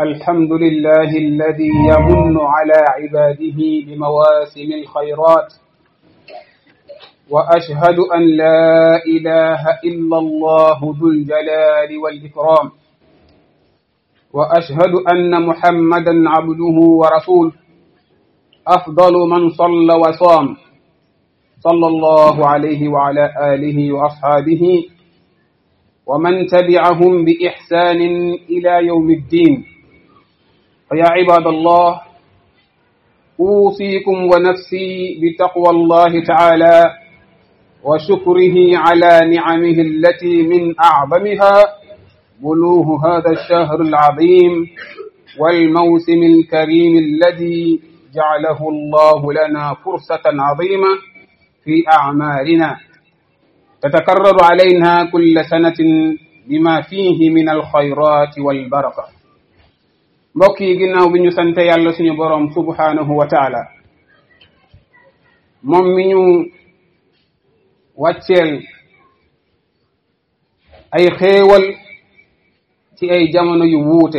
الحمد لله الذي يمن على عباده بمواسم الخيرات وأشهد أن لا إله إلا الله ذو الجلال والإكرام وأشهد أن محمدا عبده ورسوله أفضل من صلى وصام صلى الله عليه وعلى آله وأصحابه ومن تبعهم بإحسان إلى يوم الدين فيا عباد الله أوصيكم ونفسي بتقوى الله تعالى وشكره على نعمه التي من أعظمها بلوغ هذا الشهر العظيم والموسم الكريم الذي جعله الله لنا فرصة عظيمة في أعمالنا تتكرر علينا كل سنة بما فيه من الخيرات والبركة mbokk yi ginnaaw bi ñu sante yàlla suñu boroom subhanahu wa taala moom mi ñu wàcceel ay xéewal ci ay jamono yu wuute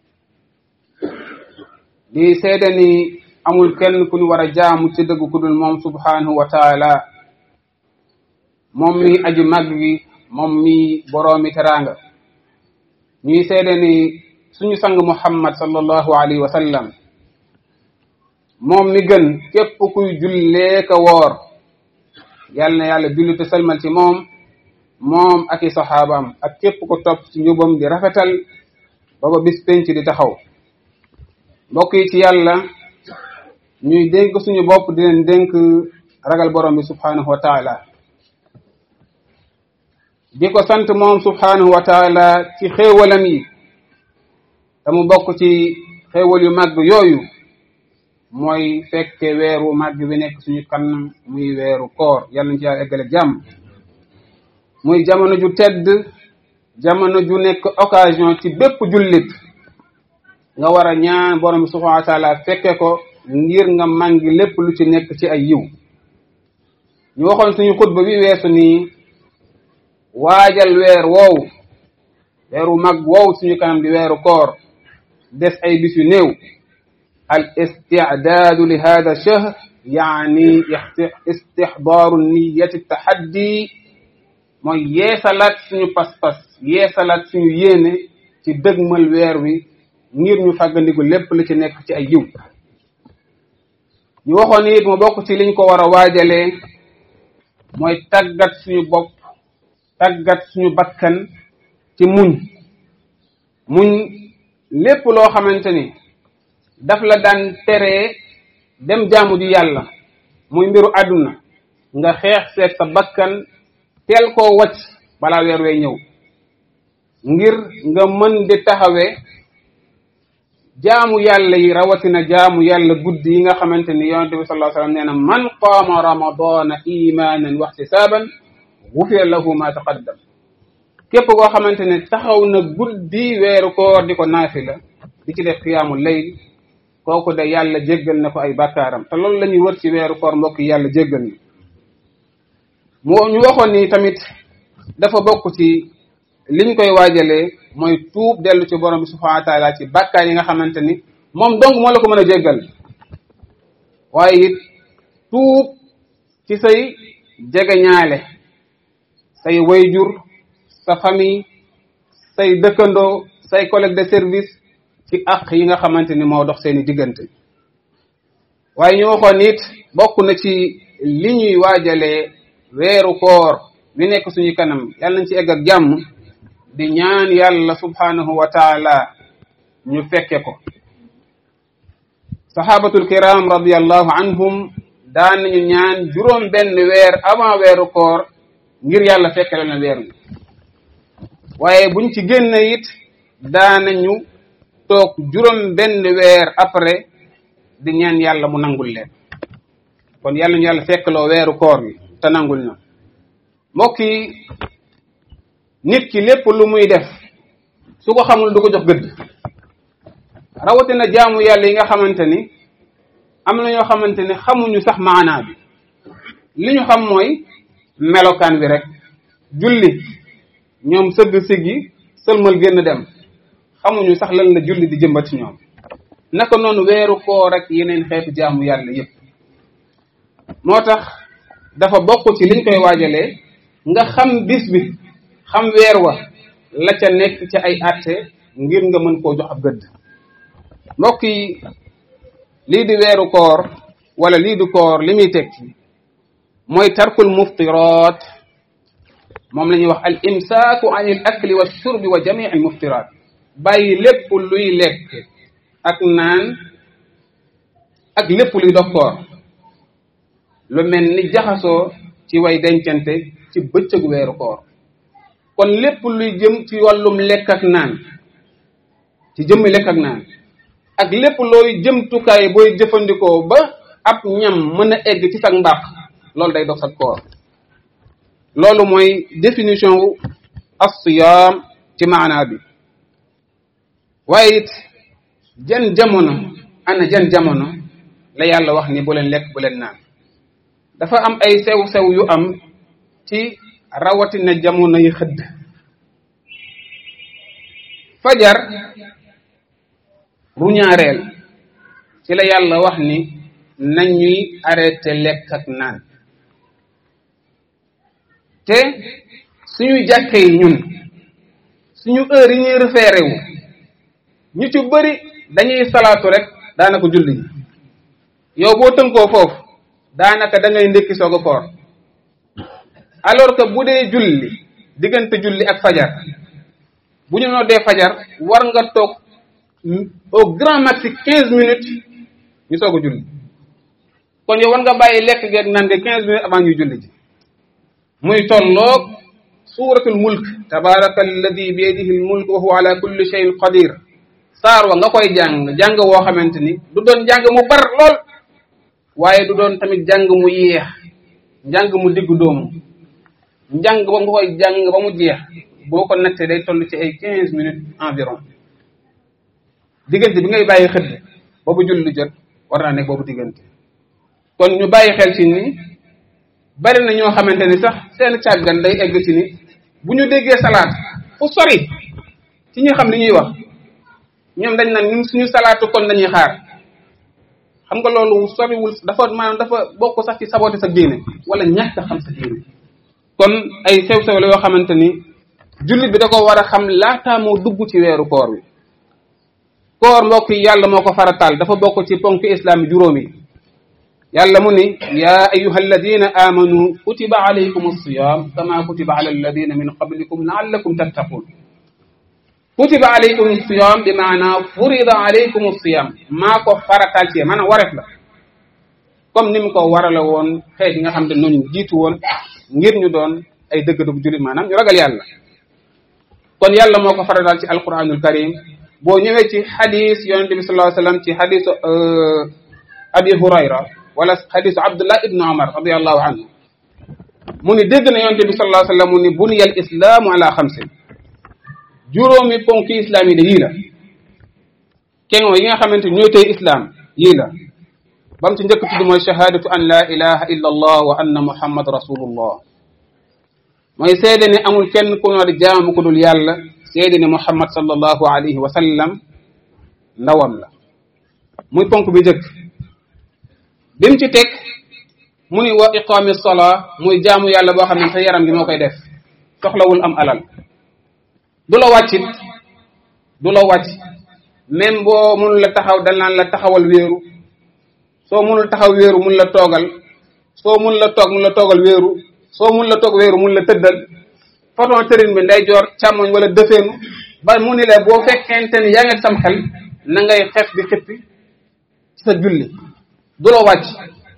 di seede ni amul kenn ku ñu war a jaamu ci dëgg ku dul moom subhanahu wa taala moom mi aju màgg gi moom mi boroomi teraanga ñuy seede ni suñu sang muhammad sallallahu alayhi wa sallam moom mi gën képp kuy jullee ka woor yàlla na yàlla julli te salmal ci moom moom ak i saxaabaam ak képp ko topp ci njubam di rafetal ba ba bis penc di taxaw mbokk yi ci yàlla ñuy dénk suñu bopp di leen dénk ragal borom bi subhanahu wa taala di ko sant moom subhanahu wa taala ci xéewalam yi te mu bokk ci xéewal yu màgg yooyu mooy fekke weeru màgg bi nekk suñu kanam muy weeru koor yàlla nañ ci yàlla eggale jàmm muy jamono ju tedd jamono ju nekk occasion ci bépp jullit nga war a ñaan borom bi subhanahu wa taala fekke ko ngir nga màngi lépp lu ci nekk ci ay yiw ñu waxoon suñu xutba bi weesu nii waajal weer woowu weeru mag woowu suñu kanam di weeru koor des ay bis yu néew al istidaadu li hada shahr yaani istixdaaru niyati taxaddi mooy yeesalaat suñu pas-pas yeesalaat suñu yéene ci dëgmal weer wi ngir ñu fàggandiku lépp lu ci nekk ci ay yiw ñu waxoon it mu bokk ci liñ ko war a waajalee mooy tàggat suñu bopp tàggat suñu bakkan ci muñ muñ lépp loo xamante ni daf la daan teree dem jaamu ji yàlla muy mbiru àdduna nga xeex seet sa bakkan teel koo wacc balaa weer wee ñëw ngir nga mën di taxawee jaamu yàlla yi rawatina jaamu yàlla guddi yi nga xamante ni yonente bi sallallahu alayhi wasallam nee na man qaama ramadana imanan wa ihtisaban gufira lahu ma taqaddam képp koo xamante ne taxaw na guddi weeru koor di ko naafila di ci def xiyaamu layl kooku de yàlla jéggal na ko ay bàkkaaram te loolu la ñuy wër ci weeru koor mbokk yàlla jéggal na mu ñu waxoon ni tamit dafa bokk ci liñ koy waajalee mooy tuub dellu ci borom bi subhanahu wa taala ci bàkkaar yi nga xamante ni moom donc moo la ko mën a jéggal waaye it tuub ci say jegeñaale say wayjur sa famille say dëkkandoo say collègue de service ci àq yi nga xamante ni moo dox seeni diggante waaye ñu waxoon it bokk na ci li ñuy waajalee weeru koor wi nekk suñu kanam yàlla nañ ci egg ak jàmm di ñaan yàlla subhanahu wa taala ñu fekke ko sahabatul kiram radiallahu anhum daan nañu ñaan juróom benn weer avant weeru koor ngir yàlla fekke leen weer wi waaye buñ ci génn it daanañu toog juróom benn weer après di ñaan yàlla mu nangul leen kon yàlla ñu yàlla fekkloo weeru koor bi te nangul na mbokk yi nit ki lépp lu muy def su ko xamul du ko jox gëdd rawatina jaamu yàlla yi nga xamante ni am na ñoo xamante ni xamuñu sax maanaa bi li ñu xam mooy melokaan bi rek julli ñoom sëgg siggi sëlmal génn dem xamuñu sax lan la julli di jëmbat ci ñoom naka noonu weeru koor ak yeneen xeetu jaamu yàlla yépp moo tax dafa bokk ci liñ koy waajalee nga xam bis bi xam weer wa la ca nekk ci ay àtte ngir nga mën koo jox ab gëdd mbokk yi lii di weeru koor wala lii di koor li muy tekki mooy tarkul muftiraat moom la ñuy wax al imsaaku an il akli wa shurbi wa jamii al muftiraat bàyyi lépp luy lekk ak naan ak lépp luy dog koor lu mel ni jaxasoo ci way dencante ci bëccëgu weeru koor kon lépp luy jëm ci wàllum lekk ak naan ci jëmmi lekk ak naan ak lépp looy jëmtukaay booy jëfandikoo ba ab ñam mën a egg ci sag mbàq loolu day dog sag koor loolu mooy définition wu as-siyaam ci maanaa bi waaye it jan jamono ana jan jamono la yàlla wax ni bu leen lekk bu leen naan dafa am ay sew-sew yu am ci rawatina jamono yi xëdd fajar ruñaareel ci la yàlla wax ni nañuy arrêté lekk ak naan te suñuy jàkke yi ñun suñu heure yi ñuy référé wu ñu ci bëri dañuy salaatu rek daanaka julli ji yow boo tënkoo foofu daanaka da ngay ndékki soog a koor alors que bu dee julli diggante julli ak fajar bu ñu noddee fajar war nga toog au grand maxi quinze minutes ñu soog a julli kon yow war nga bàyyi lekk geeg naan ge quinze minutes avant ñuy julli ji muy tolloog suuratul mulk tabaraka alladi bi yadihi al mulk wa huwa ala kulli shay'in qadir saar wa nga koy jàng jàng woo xamante ni du doon jàng mu bar lool waaye du doon tamit jàng mu yéex njàng mu diggu doomu njàng ba nga koy jàng ba mu jeex boo ko nattee day toll ci ay quinze minutes environ diggante bi ngay bàyyi xëdd boobu julli jot war naa nekk boobu diggante kon ñu bàyyi xel ci ni bari na ñoo xamante ni sax seen càggan day egg ci ni bu ñu déggee salaat fu sori ci ñi xam li ñuy wax ñoom dañ naan ñun suñu salaatu kon dañuy xaar xam nga loolu soriwul dafa maanaam dafa bokk sax ci saboté sa diine wala ñàkk xam sa diine kon ay sew-sew la yoo xamante ni jullit bi da ko war a xam laataa moo dugg ci weeru koor wi koor mbokk yi yàlla moo ko farataal dafa bokk ci ponk islam yi juróomi yàlla mu ni yaa ayuha alladina amanu kutiba alaykum alsiyam kama kutiba ala alladina min qablikum laallakum tattaqun kutiba alaykum alsiyam bi maana furida alaykum alsiyam maa ko farataal ci maanaam wareef la comme ni mu ko warala woon xeet yi nga xam ne noonu jiitu woon ngir ñu doon ay dëgg-dëgg jullit maanaam ñu ragal yàlla kon yàlla moo ko farataal ci alquranul karim boo ñëwee ci xadis yonente bi sallallahu alayhi wasallam ci xadisu abi hurayra wala xadisu abdullah ibnu umar radiallahu anhu mu ni dégg na yonente bi sallallahu alayhi wasallam mu ni buniya al islaamu ala xamsin juróomi ponki islam yi de yii la kenoo yi nga xamante ñooy tey islam yii la ba mu ci njëkk tudd mooy shahadatu an la ilaha illa allah wa anna muhammad rasulullah mooy seede ne amul kenn ku ñoo di jaamu ku dul yàlla seede ne muhammad sallallahu alayhi wa sallam ndawam la muy ponk bi njëkk bi mu ci teg mu ni wa iqaami salaa muy jaamu yàlla boo xam ne sa yaram gi moo koy def soxlawul am alal du la wàccit du la wàcc même boo mënul la taxaw dal naan la taxawal wéeru soo mënul taxaw wéeru mun la toogal soo mun la toog mun la toogal wéeru soo mun la toog wéeru mun la tëddal façon tërin bi nday joor càmmoñ wala dëfeenu ba mu ni la boo fekkente ni yaa ngi sam xel na ngay xef di xippi ci sa julli du la wàcc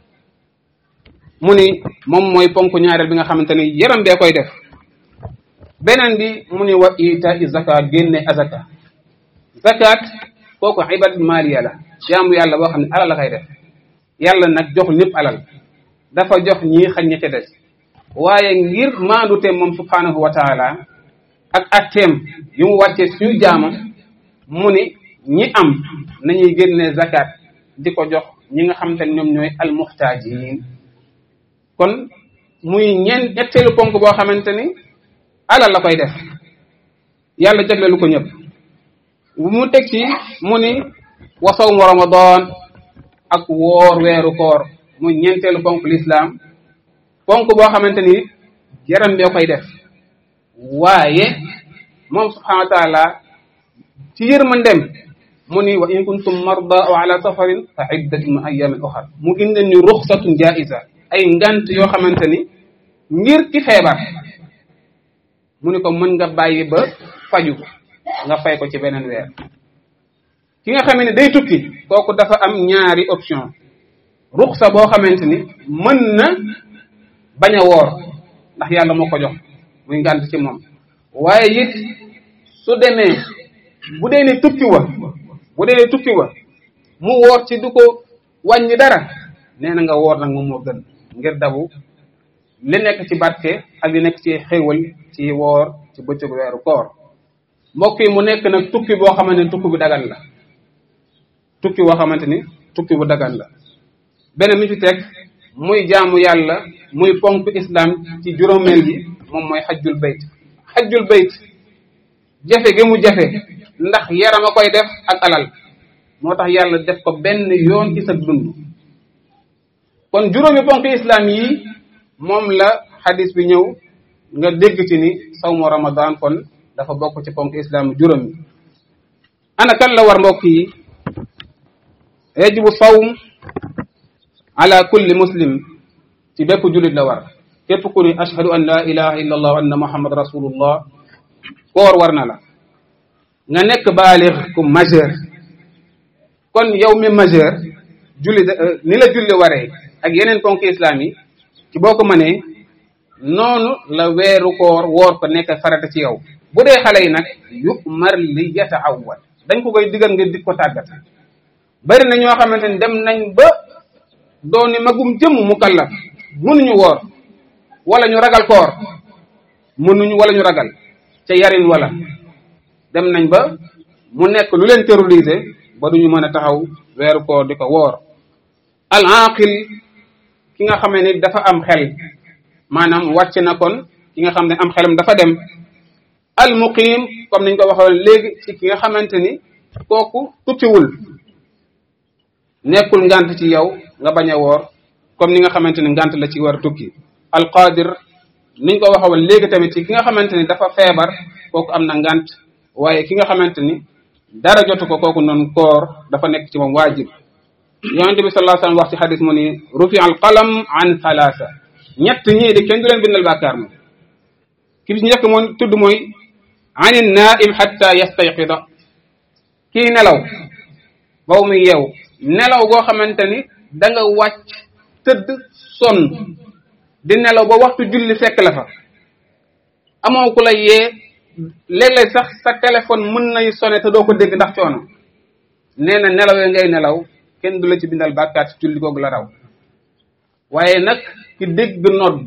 mu ni moom mooy ponk ñaareel bi nga xamante ni yaram bee koy def beneen bi mu ni wa ita i zakat génne azaka zakat kooku ibadat maliya la jaamu yàlla boo xam ne alal la koy def yàlla nag joxul ñëpp alal dafa jox ñii xañ ña ca des waaye ngir maandute moom subhanahu wa taala ak atteem yu mu wàccee suñu jaamam mu ni ñi am nañuy génne zakat di ko jox ñi nga xam te ne ñoom ñooy almuxtaajin kon muy ñeen ñetteelu ponk boo xamante ni alal la koy def yàlla jagleelu ko ñëpp mu teg ci mu ni wa sawmu ramadan ak woor weeru koor mu ñeenteelu ponk l'islam ponk boo xamante ni yaram bee koy def waaye moom subhanahu wa taala ci yërmandem mu ni wa in kuntum marda aw ala safarin fa iddatun min ayamin uxar mu indi ñu ruxsatun jaiza ay ngant yoo xamante ni ngir ki feebar mu ni ko mën nga bàyyi ba faju nga fay ko ci beneen weer ki nga xamee ne day tukki kooku dafa am ñaari option ruxsa boo xamante ni mën na bañ a woor ndax yàlla moo ko jox muy ngant ci moom waaye it su demee bu dee ne tukki wa bu dee ne tukki wa mu woor ci du ko wàññi dara nee na nga woor nag moom moo gën ngir dabu li nekk ci barke ak li nekk ci xéewal ci woor ci bëccëgu weeru koor mbokk yi mu nekk nag tukki boo xamante ni tukki bu dagan la tukki boo xamante ni tukki bu dagan la beneen mi fi teg muy jaamu yàlla muy ponk islam ci juróomeel yi moom mooy xajjul bayt xajjul bayt jafe gi mu jafe ndax yaram a koy def ak alal moo tax yàlla def ko benn yoon ci sa dund kon juróomi ponk islam yi moom la xadis bi ñëw nga dégg ci ni sawmu ramadan kon dafa bokk ci ponk islam juróomi ana kan la war mbokk yi yajibu sawm ala kulli muslim ci bépp jullit la war képp ku ni ashhadu an la ilaha illa allah wa anna muhammad rasulullah koor war na la nga nekk baalix ku majeur kon yow mi majeur julli ni la julli waree ak yeneen ponk islam yi ci boo ko mënee noonu la weeru koor woor ko nekk farata ci yow bu dee xale yi nag yumar li yataawwal dañ ko koy digal ngir di ko tàggat bari na ñoo xamante ni dem nañ ba dooni magum jëmm mu kallaf mënuñu woor wala ñu ragal koor mënuñu wala ñu ragal ca yarin wala dem nañ ba mu nekk lu leen terroriser ba duñu mën a taxaw weeru koor di ko woor al aqil ki nga xamee ni dafa am xel maanaam wàcc na kon ki nga xam ne am xelam dafa dem al muqim comme niñ ko waxoon léegi ci ki nga xamante ni kooku tukkiwul nekkul ngant ci yow nga bañ a woor comme ni nga xamante ni ngant la ci war a tukki al qadir niñ ko waxoon léegi tamit ci ki nga xamante ni dafa feebar kooku am na ngant waaye ki nga xamante ni dara jotu ko kooku noonu koor dafa nekk ci moom waajib yonente bi sallallahu alayhi wasallam wax ci xadis mu ni rufi al qalam an thalatha ñett ñii di kenn du leen bindal bàkkaar moom ki bi ci njëkk moom tudd mooy ani naim xatta yastayqida kii nelaw baw muy yeew nelaw goo xamante ni da nga wàcc tëdd sonn di nelaw ba waxtu julli fekk la fa amoo ku la yee léeg-léeg sax sa téléphone mën nay sonné te doo ko dégg ndax coono nee na nelawee ngay nelaw kenn du la ci bindal bàkkaar ci julli googu la raw waaye nag ki dégg nodd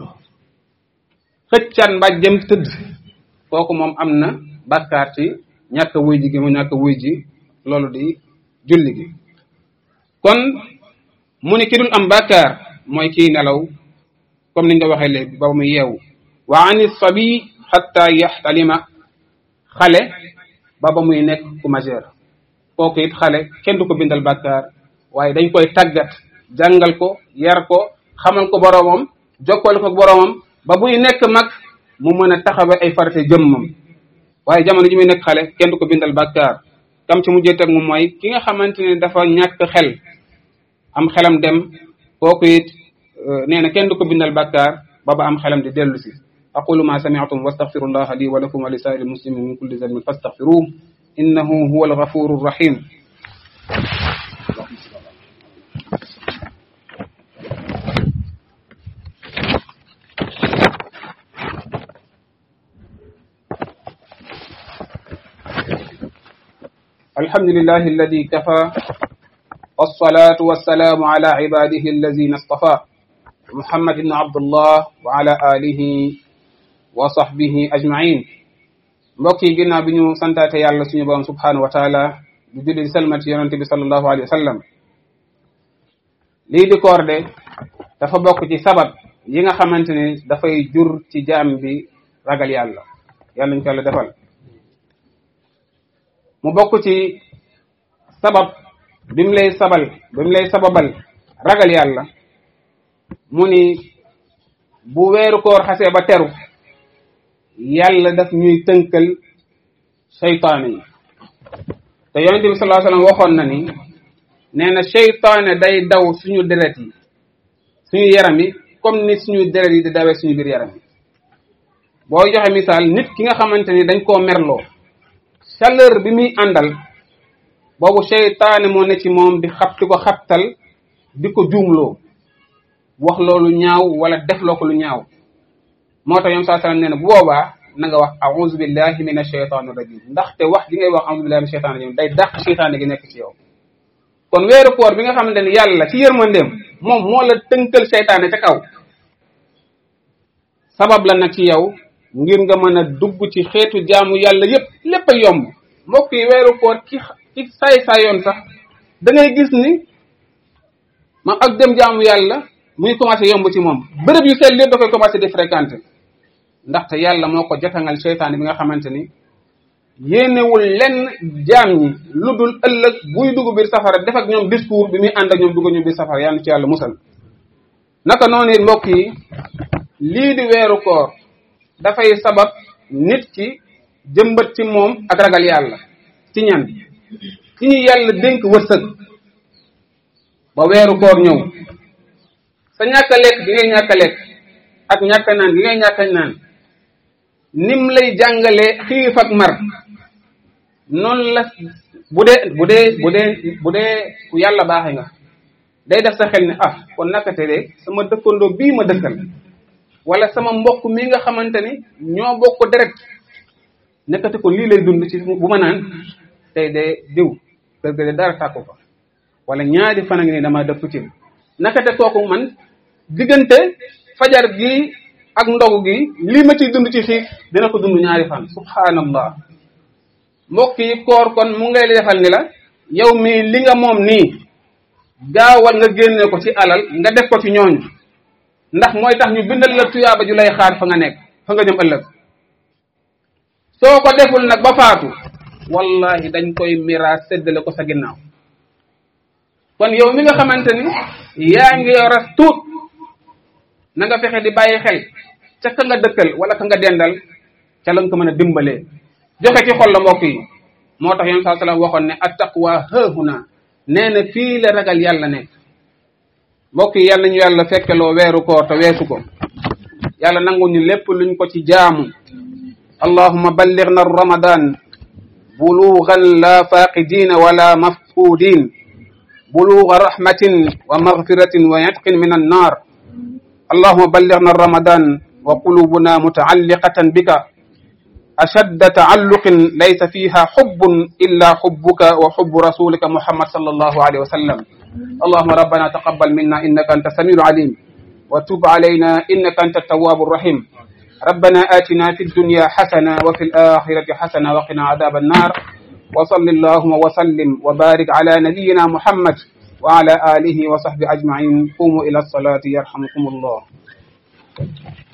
xëccaan mbàjjam tëdd kooku moom am na bàkkaar ci ñàkk wuy ji gi mu ñàkk wuy ji loolu di julli gi kon mu ni ki dul am bàkkaar mooy kii nelaw comme niñ ko waxee léegi ba muy yeewu wa ani sabi xatta yaxtalima xale ba ba muy nekk ku majeur kooku it xale kenn du ko bindal bàkkaar waaye dañ koy tàggat jàngal ko yar ko xamal ko boroomam jokkale ko boroomam ba buy nekk mag mu mën a taxawe ay farate jëmmam waaye jamono ji muy nekk xale kenn du ko bindal bàkkaar kam ci mujjee teg moom mooy ki nga xamante ne dafa ñàkk xel am xelam dem kooku it nee na kenn du ko bindal bàkkaar ba ba am xelam di dellu si aqulu ma sami'tum wastaghfirullah li wa lakum wa li sa'iril muslimin min kulli dhanbin fastaghfiruhu innahu huwal ghafurur rahim الحمد لله الذي كفى والصلاة والسلام على عباده الذين اصطفى محمد بن عبد الله وعلى آله وصحبه أجمعين mbokk yi ginnaaw bi ñu santaate yàlla suñu borom subhanahu wa taala di julli di salmat yonente bi sallallahu alayhi wa sallam lii di koor de dafa bokk ci sabab yi nga xamante ne dafay jur ci jaam bi ragal yàlla yàlla ñu ko yàlla defal mu bokk ci sabab bi mu lay sabal bi mu lay sababal ragal yàlla mu ni bu weeru koor xasee ba teru yàlla daf ñuy tënkal seytaane yi te yonente bi sallallahu alayhi wasallam waxoon na ni nee na seytaane day daw suñu deret yi suñu yaram yi comme ni suñu deret yi di dawee suñu biir yaram yi boo joxe misaal nit ki nga xamante ni dañ koo merloo chaleur bi muy àndal boobu seytaane moo ne ci moom di xab di ko xabtal di ko juumloo wax loolu ñaaw wala def loo ko lu ñaaw moo tax ñoom saa sallam nee na bu boobaa na nga wax a'udhu billahi minash shaytanir rajim ndaxte wax gi ngay wax a'udhu billahi minash shaytanir rajim day dàq seytaane gi nekk ci yow kon weeru koor bi nga xamante ni yàlla ci yërmandeem moom moo la tënkal seytaane ca kaw sabab la nag ci yow ngir nga mën a dugg ci xeetu jaamu yàlla yépp lépp a yomb mbokk yi weeru koor ki ki saay saayoon sax da ngay gis ni ma ak dem jaamu yàlla muy commencé yomb ci moom bërëb yu sell lépp da koy commencé di fréquenter ndaxte yàlla moo ko jotangal seytaane bi nga xamante ni yéenewul lenn jaam ñi lu dul ëllëg buy dugg biir safara def ak ñoom discours bi muy ànd ak ñoom dugg ñu biir safara yàlla ci yàlla musal naka noonu it mbokk yi lii di weeru koor dafay sabab nit ki jëmbat ci moom ak ragal yàlla ci ñan ci ñu yàlla dénk wërsëg ba weeru koor ñëw sa ñàkk a lekk gi ngay ñàkk a lekk ak ñàkk a naan gi ngay ñàkk a naan nim lay jàngalee xiif ak mar noonu la bu dee bu dee bu dee bu dee ku yàlla baaxe nga day def sa xel ne ah kon nakate de sama dëkkandoo bii ma dëkkal wala sama mbokk mi nga xamante ni ñoo bokk deret nekkate ko lii lay dund ci bu ma naan tey de diw kër ga de dara tàkku fa wala ñaari fan a ngi ni dama dëpp ci nakate kooku man diggante fajar gi ak ndogu gi lii ma ciy dund ci xiif dina ko dund ñaari fan subhanallah mbokk yi koor kon mu ngay defal ni la yow mii li nga moom nii gaawal nga génne ko ci alal nga def ko ci ñooñu ndax mooy tax ñu bindal la tuyaaba ju lay xaar fa nga nekk fa nga jëm ëllëg soo ko deful nag ba faatu wallahi dañ koy miraas séddale ko sa ginnaaw kon yow mi nga xamante ni yaa ngi yoras tuut na nga fexe di bàyyi xel ca ka nga dëkkal wala ka nga dendal ca la nga ko mën a dimbalee joxe ci xol la mbokk yi moo tax yoon saa sallam waxoon ne attaqwa haahuna nee na fii la ragal yàlla nekk mbokk yi yàlla ñu yàlla fekkeloo weeru koor te weesu ko yàlla nangu ñu lépp luñ ko ci jaamu allahuma ballighna ramadan bulughan la faqidina wala mafqudin bulugha rahmatin wa maghfiratin wa yatqin min annar اللهم بلغنا رمضان وقلوبنا متعلقة بك أشد تعلق ليس فيها حب إلا حبك وحب رسولك محمد صلى الله عليه وسلم اللهم ربنا تقبل منا إنك أنت السميع العليم وتب علينا إنك أنت التواب الرحيم ربنا آتنا في الدنيا حسنة وفي الآخرة حسنة وقنا عذاب النار وصل اللهم وسلم وبارك على نبينا محمد وعلى آله وصحبه أجمعين قوموا إلى الصلاة يرحمكم الله